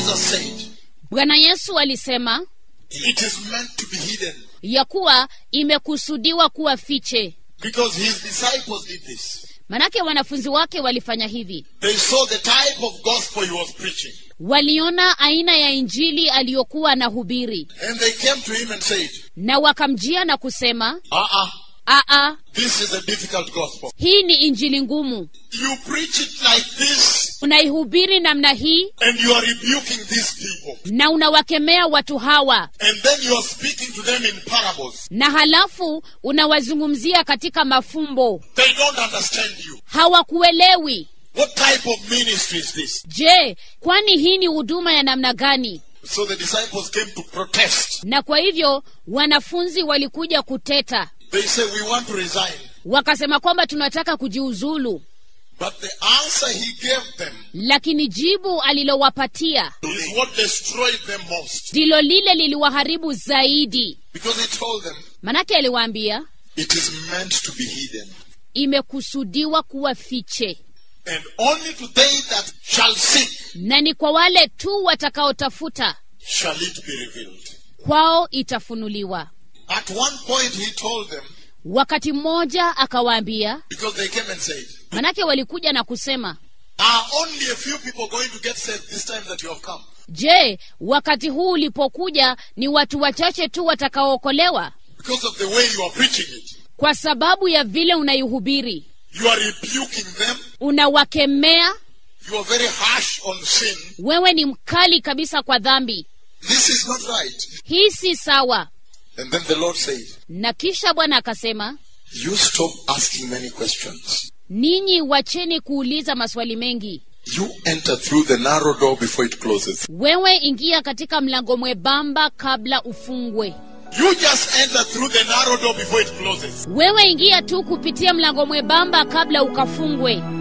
Jesus said, bwana yesu alisema it is meant to be hidden ya kuwa imekusudiwa kuwa fiche because his disciples did this. manake wanafunzi wake walifanya hivi They saw the type of gospel he was preaching. waliona aina ya injili aliyokuwa anahubiri And they came to him and said, na wakamjia na kusema uh-uh, aa this is a difficult gospel. hii ni injili ngumu You preach it like this unaihubiri namna hii and you are rebuking these people. na unawakemea watu hawa And then you are speaking to them in parables. na halafu unawazungumzia katika mafumbo They don't understand you. hawakuelewi What type of ministry is this? je kwani hii ni huduma ya namna gani So the disciples came to protest. na kwa hivyo wanafunzi walikuja kuteta They say, We want to resign. wakasema kwamba tunataka kujiuzulu But the answer he gave them lakini jibu alilowapatia is what destroyed them most. ndilo lile liliwaharibu zaidi Because he told them, manake aliwaambia It is meant to be hidden. imekusudiwa kuwa fiche And only to they that shall seek na ni kwa wale tu watakaotafuta shall it be revealed. kwao itafunuliwa At one point he told them, wakati mmoja akawaambia because they came and said, manake walikuja na kusema Are only a few people going to get saved this time that you have come? je wakati huu ulipokuja ni watu wachache tu watakaookolewa Because of the way you are preaching it. kwa sababu ya vile unaihubiri You are rebuking them. unawakemea You are very harsh on sin. wewe ni mkali kabisa kwa dhambi This is not right. hii si sawa And then the Lord said, na kisha bwana akasema You stop asking many questions. ninyi wacheni kuuliza maswali mengi You enter through the narrow door before it closes. wewe ingia katika mlango mwembamba kabla ufungwe You just enter through the narrow door before it closes. wewe ingia tu kupitia mlango mwembamba kabla ukafungwe